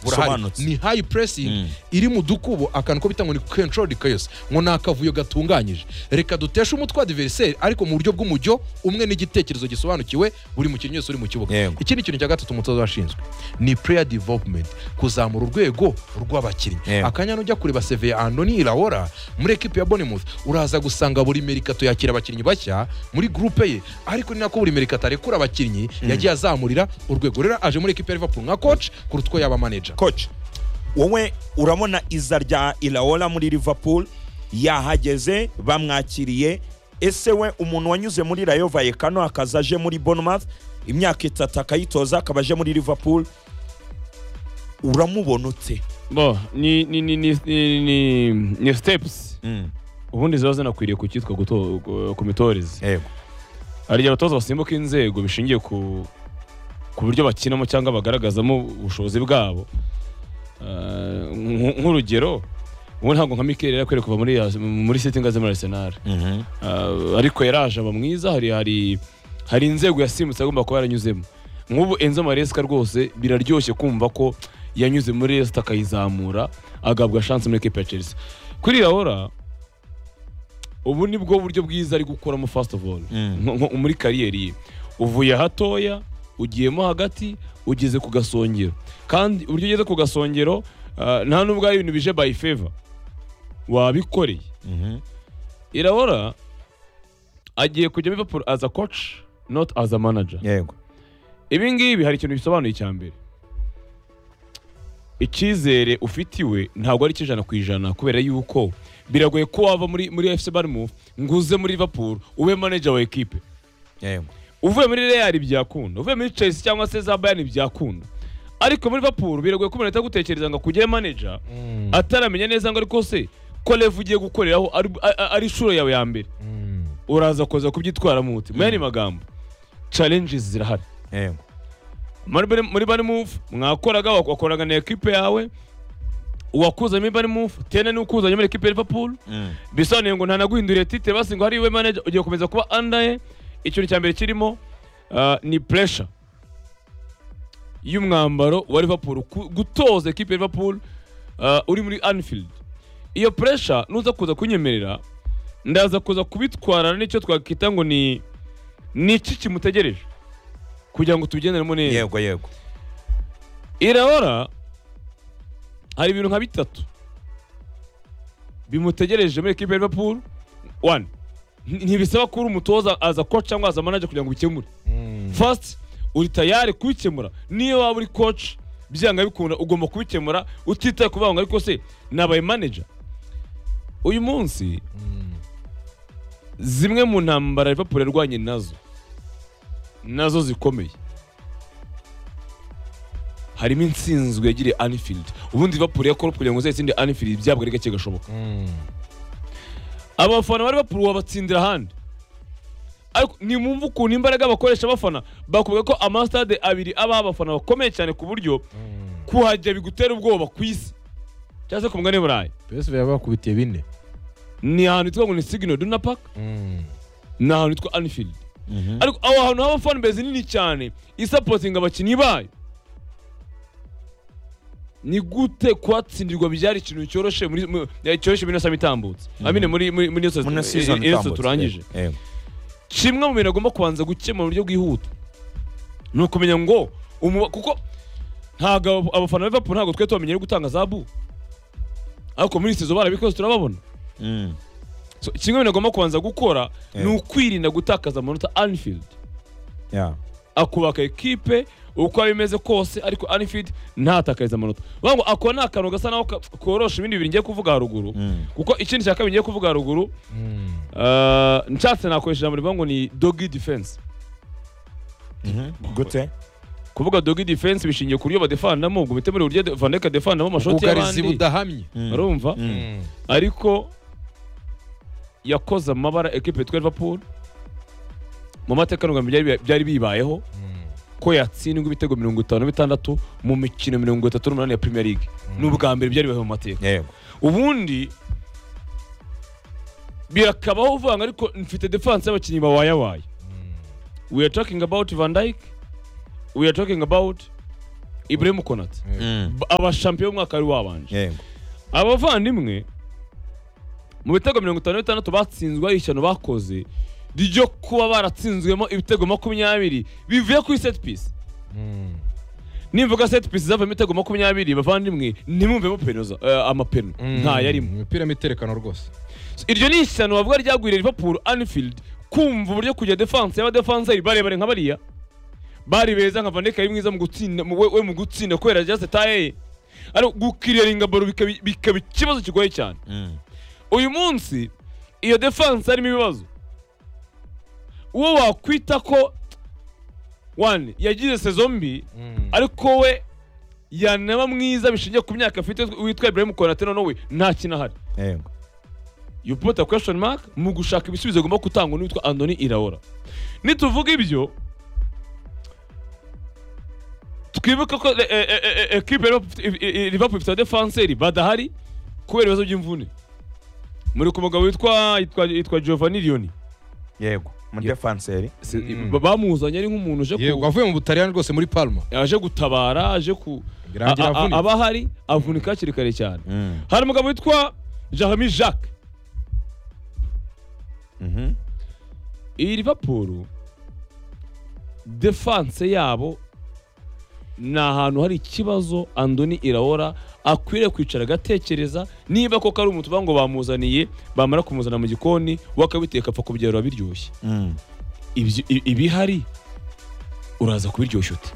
burahari busobanutse ni hayi puresingi iri mu dukubo akantu ko bita ngo ni kentorodi kayose ngo ni akavuyo gatunganyije reka duteshe umutwe wa diveriseri ariko mu buryo bw'umujyo umwe n'igitekerezo gisobanukiwe buri mukinnyi wese uri mu kibuga Yego. ikindi kintu cya gatatu umutoza washinzwe ni pureya divopumenti kuzamura urwego rw'abakinnyi Yego. akanya nujya kureba seve andoni irahora muri ekipi ya bonemouth uraza gusanga buri merikato yakira abakinnyi bashya muri gurupe ye ariko ni nako buri merikato arekura abakinnyi yagiye azamurira urwego rero aje muri ekipi ya liverpool nka koci kuruta uko yaba manager coach wowe urabona iza rya iraola muri liverpool yahageze bamwakiriye ese we umuntu wanyuze muri rayo vayekano akaza aje muri bournemouth imyaka itatu akayitoza akaba aje muri liverpool uramubona ute bo ni ni ni ni ni ni ni stepusi ubundi ziba zinakwiriye ku cyitwa guto- gu- ku mitoreze yego hari igihe abatoza basimbuka inzego bishingiye ku ku buryo bakinamo cyangwa bagaragazamo ubushobozi bwabo Ah, nk- nk'urugero ubu ntabwo nka mikeli yari akwiye kuva muri muri siti ngo aze muri arisenali Ah, ariko yaraje aba mwiza hari hari hari inzego yasimbutse agomba kuba yaranyuzemo nk'ubu enzo maresika rwose biraryoshye kumva ko yanyuze muri resita akayizamura agahabwa shansi muri ekipa ya chelsea kuri rawora ubu ni bwo buryo bwiza ari gukoramo fasiti ofu oru nko- nko muri kariyeri ye uvuye hatoya ugiyemo hagati ugeze ku gasongero kandi uburyo ugeze ku gasongero ah, nta n'ubwo ari ibintu bije bayi feva wabikoreye irabora agiye kujya Liverpool as a coach not as a manager yego ibi ngibi hari ikintu bisobanuye icya mbere icyizere ufitiwe ntabwo ari icy'ijana ku ijana kubera yuko biragoye ko wava muri muri FC Bournemouth ngo uze muri Liverpool ube manager wa ekipe yego uvuye muri Real byakunda uvuye muri Chelsea cyangwa se za Bayern byakunda ariko muri Liverpool biragoye ko umuntu ahita agutekereza ngo akugire manager ataramenya neza ngo ariko se ko Lev ugiye gukoreraho ari- a- ari inshuro yawe ya mbere uraza kuza kubyitwaramo umuti mu yandi magambo challenges zirahari yego muri Bani- muri bani move mwakoraga wak- wakoraga na ekipe yawe uwakuzanye muri bani move tena ni ukuzanye muri ekipe ya liverpool bisobanuye ngo ntanaguhinduriye tite basi ngo hariwe manager ugiye gukomeza kuba under ye ikintu cya mbere kirimo ah, ni pressure y'umwambaro wa liverpool ku- gutoza ekipe ya liverpool ah, uri muri anfield iyo pressure nuza kuza kunyemerera ndaza kuza kubitwarana n'icyo twakwita ngo ni ni iki kimutegereje kugira ngo tubigenderemo neza yego yego irahora hari ibintu nka bitatu bimutegereje muri ekipe ya liverpool one nti- ntibisaba kuba uri umutoza aza coach cyangwa aza manager kugira ngo ubikemure first uri tayari kubikemura niyo waba uri coach byanga bikunda ugomba kubikemura utitaye kuvuga ngo ariko se nabaye manager uyu munsi zimwe mu ntambara liverpool yarwanye nazo nazo zikomeye harimo insinzi yagiriye Anfield ubundi Liverpool yakora kugira ngo uzayitsinde Anfield byabwo ari gake gashoboka abafana ba Liverpool wabatsindira ahandi ariko nimwumve ukuntu imbaraga bakoresha abafana bakubwira ko amasitade abiri aba abafana bakomeye cyane ku buryo kuhajya bigutera ubwoba ku isi cyangwa se ku mugani burayi psv yabakubitiye bine ni ahantu hitwa ngo ni signal duna park ni ahantu hitwa Anfield ariko aho hantu haba fanbase nini cyane isapotinga abakinnyi bayo ni gute kwatsindirwa byari ikintu cyoroshye muri mu- eh, cyoroshye muri ino itambutse amine muri muri muri iyo muri saison season iyo saison itambutse. turangije Yego. kimwe mu bintu agomba kubanza gukemura mu buryo bwihuta ni ukumenya ngo umuba kuko ntabwo abo- abafana ba Liverpool ntabwo twe tubamenyere gutanga zabu ariko muri iyi saison barabikoze turababona Mm. So, kimwe mu bintu agomba kubanza gukora ni Yeah. ukwirinda gutakaza amanota Anfield Yeah. akubaka ekipe uko bimeze kose ariko Anfield ntatakarize amanota bavuga ngo ako ni akantu gasa naho ka- korosha ibindi bintu ngiye kuvuga haruguru Mm. kuko ikindi cya kabiri ngiye kuvuga haruguru ah, nshatse nakoresha ijambo rivuga ngo ni dogi defense gute kuvuga dogi defense bishingiye ku buryo badefandamo ubwo muri uburyo de- Van Dijk adefandamo amashoti ubwugarizi y'abandi budahamye urumva Mm. ariko yakoze amabara ekipe yitwa Liverpool mu mateka n'ubwambere byari- byari bibayeho ko yatsindwa ibitego mirongo itanu bitandatu mu mikino mirongo itatu n'umunani ya Premier League ni ubwa mbere byari bibayeho mu mateka yego ubundi birakabaho uvuga ngo ariko mfite defanse y'abakinnyi bawayawaye we are talking about Van Dijk we are talking about ibrahim konate Mm. abashampiyo y'umwaka wari wabanje Yego. abavandimwe mu bitego mirongo itanu na bitandatu batsinzwe ari ishyano bakoze ryo kuba baratsinzwemo ibitego makumyabiri bivuye kuri set piece Mm. nimvuga set piece zavamo ibitego makumyabiri bavandimwe ntimwumvemo penoza eh, amapeno Mm. ntayarimo imipira miterekano rwose iryo ni ishyano bavuga ryagwiriye liverpool anfield kumva uburyo kujya defense y'abadefanseri barebare nka bariya bari beza nka vaneka ari mwiza mu gutsinda mu- we we mu gutsinda kubera just taye ari gukiriringa baro bikaba bikaba ikibazo kigoye cyane Mm. uyu munsi iyo defense harimo ibibazo uwo wakwita ko wane yagize sezo mbi Mm. ariko we yanaba mwiza bishingiye ku myaka afite witwa Ibrahim Konate none we nta kintu ahari Yego. you put a question mark mu gushaka ibisubizo agomba gutangwa n'uwitwa Anthony Iraola nituvuga ibyo twibuke ko eh, eh, eh, eh, equipe ya Liverpool if- i- i- Liverpool ifite abadefanseri badahari kubera ibibazo by'imvune muri ku mugabo witwa yitwa yitwa Giovanni Lioni Yego. Umudefanseri. Si- Mm. ba- bamuzanye ari nk'umuntu uje yego ku- avuye mu butaliyani rwose muri palma aje gutabara aje ku a- Birangira a- a- avunika. abahari avunika hakiri kare cyane Mm. hari umugabo witwa Jeremy Jacques Mhm. iyi Liverpool defanse yabo ni ahantu hari ikibazo Andoni Iraola akwiriye kwicara agatekereza niba koko ari umutuba ngo bamuzaniye bamara kumuzana mu gikoni we akabiteka apfa kubyarura biryoshye Mm. Ibyo- i- ibihari uraza kubiryoshya uti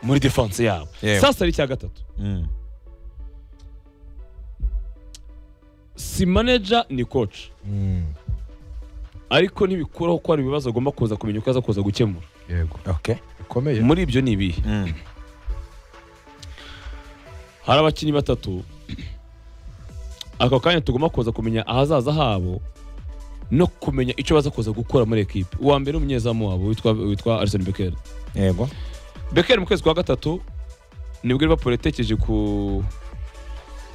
muri defanse yabo Yewe. sasa ari icya gatatu Mm. si manager ni coach Mm. ariko ntibikuraho ko hari ibibazo agomba kuza kumenya uko aza kuza gukemura yego Okay. bikomeye muri ibyo ni ibihe Mm. hari abakinnyi batatu ako kanya tugomba kuza kumenya ahazaza habo no kumenya icyo baza kuza gukora muri ekipe uwa mbere ni umunyezamu wabo witwa witwa Arsene Becker Yego. Becker mu kwezi kwa gatatu nibwo Liverpool yatekereje ku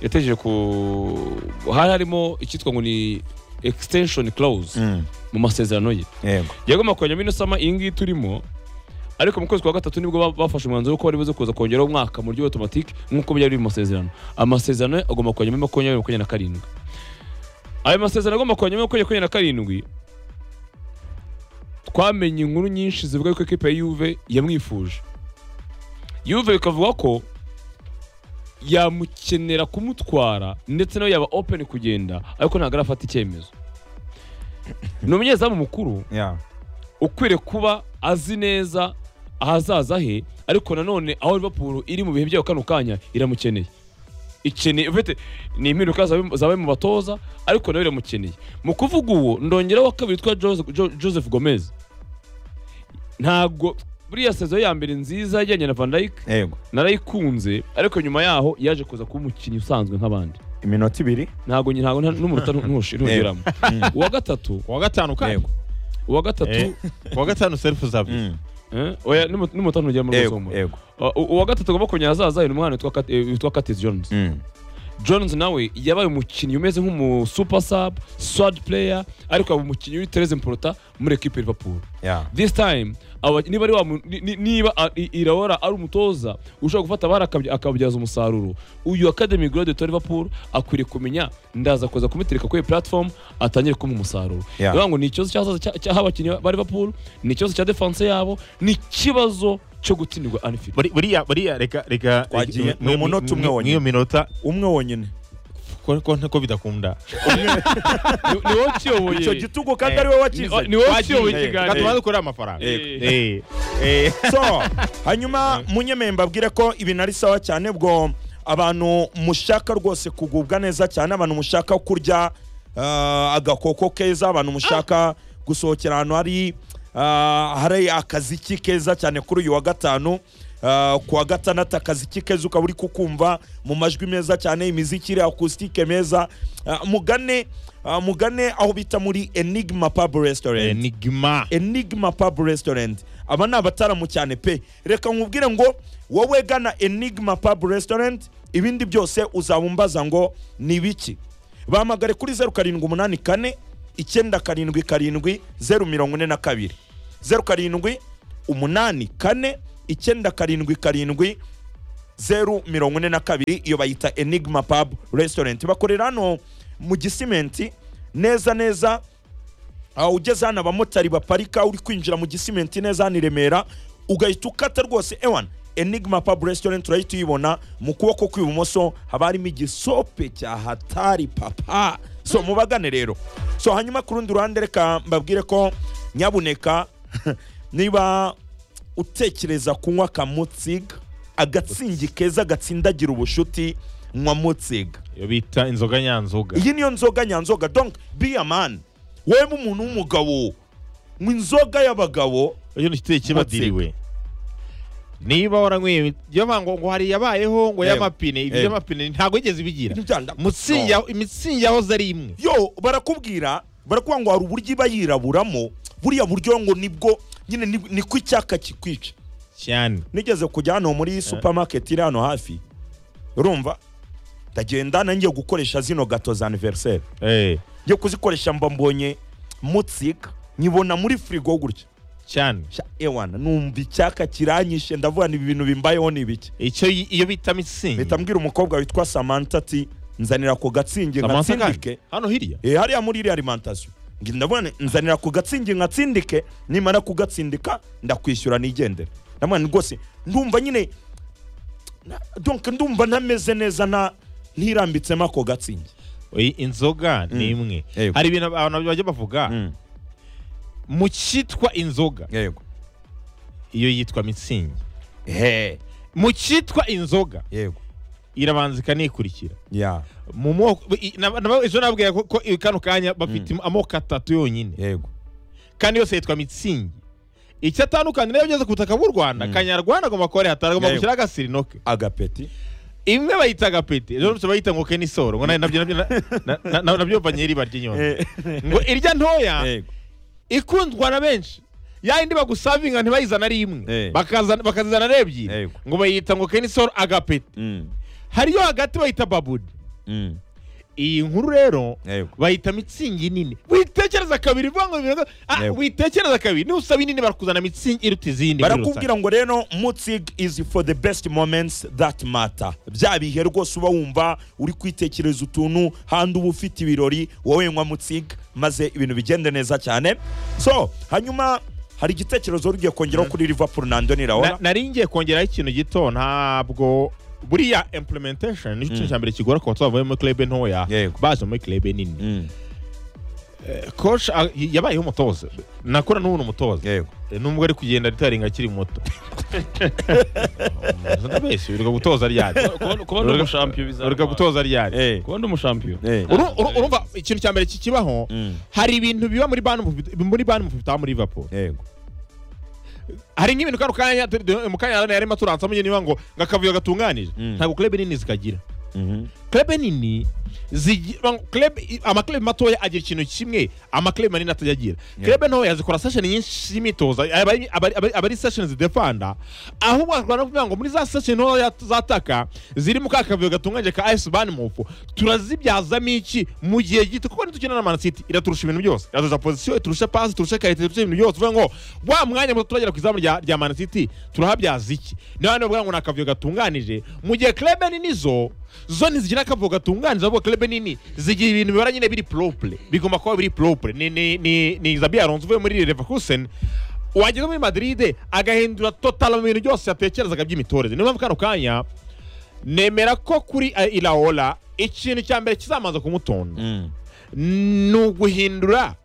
yatekereje ku hari harimo icyitwa ngo ni extension clause Mm. mu masezerano ye Yego. yagomba kongera minusama iyi ngiyi turimo ariko mu kwezi kwa gatatu nibwo ba- bafashe umwanzuro wo ko bari buze kuza kongeraho umwaka mu buryo automatique nk'uko byari biri mu masezerano amasezerano agomba kongera makumyabiri makumyabiri na karindwi ayo masezerano agomba kongera makumyabiri makumyabiri na karindwi twamenye inkuru nyinshi zivuga yuko ekipe ya yuve yamwifuje yuve bikavuga ko yamukenera kumutwara ndetse nawe yaba open kugenda ariko ntabwo arafata icyemezo ni umunyezamu mukuru Yeah. ukwiriye kuba azi neza ahazaza he ariko nanone aho Liverpool iri mu bihe byayo kano kanya iramukeneye ikeneye ufite ni impinduka zabaye zabaye mu batoza ariko nawe iramukeneye mu kuvuga uwo ndongeraho wa kabiri witwa Jose- Jo- Joseph Gomez ntabwo buriya sezo ya mbere nziza yajyanye na Van Dijk Yego. narayikunze ariko nyuma yaho yaje kuza kuba umukinnyi usanzwe nk'abandi Iminota ibiri. ntabwo nyi- ntabwo nta- n'umunota ntushiramo uwa gatatu kuwa gatanu kandi Yego. uwa gatatu Eh. kuwa gatanu serufu zavuze Mm. eh, oya n'umu- n'umunota ntugera muri Yego. rusumo Yego. Uh, uwa gatatu agomba kongera azaza ni umwana witwa Kat- eh, witwa Curtis Jones Mm. Jones nawe yabaye umukinnyi umeze nk'umu super sub sword player ariko yaba umukinnyi uri Tereze Mporota muri equipe ya Liverpool Yeah. this time aba, niba ari wa mu- ni- ni- niba a- i- Iraola ari umutoza ushobora gufata abari akabya- akababyaza umusaruro uyu academy grade to Liverpool akwiriye kumenya ndaza kuza kumutereka kuri iyi platform atangire kumuha umusaruro Yeah. bivuga ngo ni ikibazo cy'ahazaza cya- cy'aho abakinnyi ba Liverpool ni ikibazo cya defense yabo ni ikibazo cyo gutsindwa Anfield Buri- buriya buriya reka reka Twagiye, reka- ni umunota umwe mwe- wonyine. mw'iyo minota Umwe wonyine. ko ko ko bidakunda ni ni wowe ukiyoboye Icyo gitugu kandi ari we Ni- wakizanye. ni wowe ukiyoboye Twagiye. reka ikiganiro tubanze kureba amafaranga Eh. Eh. Eh. so hanyuma munyemeye mbabwire ko ibintu ari sawa cyane bwo abantu mushaka rwose kugubwa neza cyane abantu mushaka kurya ah, agakoko keza abantu mushaka gusohokera ahantu hari ah, hari akaziki keza cyane kuri uyu wa gatanu ah, ku wa gatandatu akaziki keza ukaba uri kukumva mu majwi meza cyane imiziki iri akusitike meza Ah, mugane ah, mugane aho bita muri enigma pub restaurant enigma enigma pub restaurant aba ni abataramu cyane pe reka nkubwire ngo wowe gana enigma pub restaurant ibindi byose uzaba umbaza ngo ni ibiki bahamagare kuri zeru karindwi umunani kane icyenda karindwi karindwi zeru mirongo ine na kabiri zeru karindwi umunani kane icyenda karindwi karindwi zeru mirongo ine na kabiri iyo bayita enigma pub restaurant bakorera hano mu gisimenti neza neza aha ugeze hano abamotari baparika uri kwinjira mu gisimenti neza hano i remera ugahita ukata rwose ewan enigma pub restaurant urahita uyibona mu kuboko kw'ibumoso haba harimo igisope cya hatari papa so mubagane rero so hanyuma ku rundi ruhande reka mbabwire ko nyabuneka niba utekereza kunywa akamutsiga agatsingi keza gatsindagira ubushuti nywa mutsiga iyo bita inzoga nyanzoga iyi niyo nzoga nyanzoga donc be a man wewe umuntu w'umugabo mu inzoga y'abagabo iyo ntikiteye kibadiriwe niba waranyweye iyo bango ngo hari yabayeho ngo Yewe. y'amapine ibi Yewe. by'amapine ntabwo yigeze bigira Ntibyanda- Mutsingi No. yaho- imitsingi yahoze ari imwe yo barakubwira barakuvuga ngo hari uburyo iba yiraburamo buriya buryo ngo nibwo nyine ni- niko icyaka kikwica cyane nigeze kujya hano muri supermarket iri hano hafi urumva ndagenda nangiye gukoresha zino gato za anniversaire Eh, ngiye kuzikoresha mba mbonye mutsika nyibona muri firigo gutya cyane Sha, ewana numva icyaka kiranyishe ndavuga ni ibintu bimbayeho ni ibiki icyo yi- iyo bita mitsingi mpita mbwira umukobwa witwa samantha ati nzanira ako gatsingi Samantha kandi? ngatsindike hano hirya Eh, hariya muri iriya alimentation ngira ndabona nzanira ku gatsingi nkatsindike nimara kugatsindika ndakwishyura nigendere ndamwana ni rwose ndumva nyine na- donc ndumva ntameze neza na ntirambitsemo ako gatsingi Oyi, inzoga ni Mm. imwe Yego. hari ibintu abantu bajya bavuga mu cyitwa inzoga yego iyo yitwa mitsingi he mu cyitwa inzoga yego irabanza ikanikurikira ya mu moko i- na- na- ejo nababwira ko ko kano kanya bafite amoko atatu yonyine yego kandi yose yitwa mitsingi icyo atandukanira iyo ugeze ku butaka bw'u rwanda kanyarwanda agomba kuba ari hatari agomba Yego. gushyira agasirinoke agapeti imwe bayita agapeti ejo bundi bayita ngo kenisoro ngo na- nabyo nabyo na- na- na- na- nabyo banyeri barya inyoni ngo irya ntoya yego ikundwa na benshi yayindi bagusavinga ntibayizana ari imwe Eh. Bakazana- bakazizana ari ebyiri Yego. ngo bayita ngo kenisoro agapeti Mm, hari iyo hagati bayita babudi mm, iyi nkuru rero yego bayita mitsingi nini witekereza kabiri vuga ngo bibiri ah, Yego. witekereza kabiri niba usaba inini barakuzana mitsingi iruta izindi muri rusange. barakubwira ngo rero mutsig is for the best moments that matter bya bihe rwose uba wumva uri kwitekereza utuntu handi uba ufite ibirori wowe nywa mutsig maze ibintu bigende neza cyane so hanyuma hari igitekerezo rugiye kongeraho kuri liverpool na andoni Na- rawola nari ngiye kongeraho ikintu gito ntabwo buriya implementation ni cyo cya mbere kigora ku batuye muri club ntoya Yego. baje muri club nini Mm, coach ah, yabayeho umutoza nakora n'ubu ni umutoza yego Eh, nubwo ari kugenda ritaringa akiri muto ndabeshya urwa gutoza ryari kuba ndi umushampiyo bizaba urwa gutoza ryari Eh, kuba ndi umushampiyo eh, Uru- uru- urumva ikintu cya mbere kikibaho mm, hari ibintu biba muri bani muri bani bitaba muri Liverpool yego hari nk'ibintu kano kanya tu- du- mu kanya yarimo aturansa mujye niba ngo ngo akavuyo gatunganije Mm. ntabwo club nini zikagira mhm, club nini zigi- bang- club- i- amaclub matoya agira ikintu kimwe amaclub manini atajya agira club ntoya zikora session nyinshi z'imyitozo aba ari- aba ari- aba ari- aba ari session zidefanda ahubwo bakora no kuvuga ngo muri za session ntoya zataka ziri mu ka kavuyo gatunganyije ka ice ban mufu turazibyazamo iki mu gihe gito kuko nitukina na man city iraturusha ibintu byose iraturusha position iturusha pass iturusha karite iturusha ibintu byose uvuga ngo wa mwanya muto turagera ku izamu rya, rya man city turahabyaza iki niyo hano bavuga ngo ni akavuyo gatunganije mu gihe club nini zo zo ntizigira akavuyo gatunganije ahubwo club nini zigira ibintu bibara nyine biri propre bigomba kuba biri propre ni ni ni ni Xabi Alonso uvuye muri Leverkusen wageze muri Madrid agahindura total mu bintu byose yatekerezaga by'imitoreze niyo mpamvu kano kanya nemera ko kuri eh, Ilaola ikintu cya mbere kizamanza kumutonda mm, ni uguhindura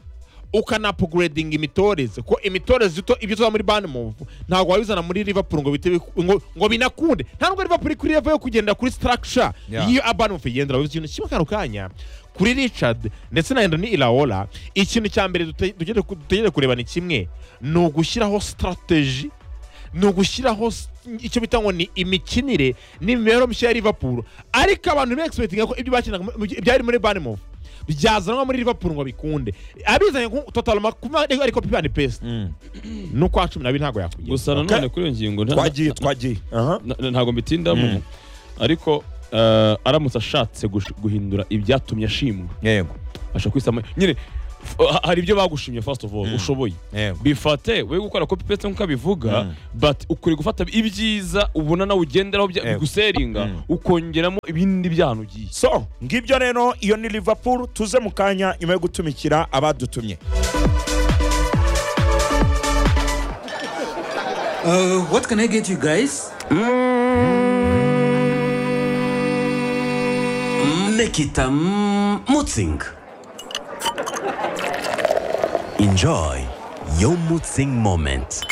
ukanapugredinga imitoreze ko imitoreze ito ibyo tuba muri bani muvu ntabwo wabizana muri liverpool ngo bite biku- ngo, ngo binakunde nta nubwo liverpool kuri level yo kugendera kuri structure Yeah. y'iyo abani muvu igendera babizi ikintu kimwe kano kanya kuri richard ndetse na endoni ilaola ikintu cya mbere dute- dukeneye ku- dutegereje kureba ni kimwe ni ugushyiraho strategy ni ugushyiraho s- icyo bita ngo ni imikinire n'imibereho mishya ya liverpool ariko abantu bekispektinga ko ibyo bakinaga mu- mu- byari muri banimovu byazanwa muri liverpool ngo bikunde abizanye nko total makuma ariko pibani pesa mm. no kwa cumi n'abiri ntabwo yakugera gusa nanone kuri iyo ngingo nta- twagiye twagiye aha na- na- ntabwo mbitindamo ariko eh, aramutse ashatse gush- guhindura ibyatumye ashimwa yego ashobora kwisama nyine ha- hari ibyo bagushimye first of all ushoboye Yego. bifate we gukora copy paste nk'uko abivuga Mm. but ukwiye gufata ibyiza ubona nawe ugenderaho bya- Yego. biguseringa Mm. ukongeramo ibindi byano ugiye so ngibyo rero iyo ni liverpool tuze mu kanya nyuma yo gutumikira abadutumye Uh, what can I get you guys? Make it a mm, mutzing. Enjoy your mutzing moment.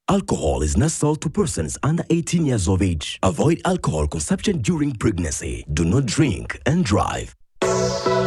Alcohol is not sold to persons under 18 years of age. Avoid alcohol consumption during pregnancy. Do not drink and drive.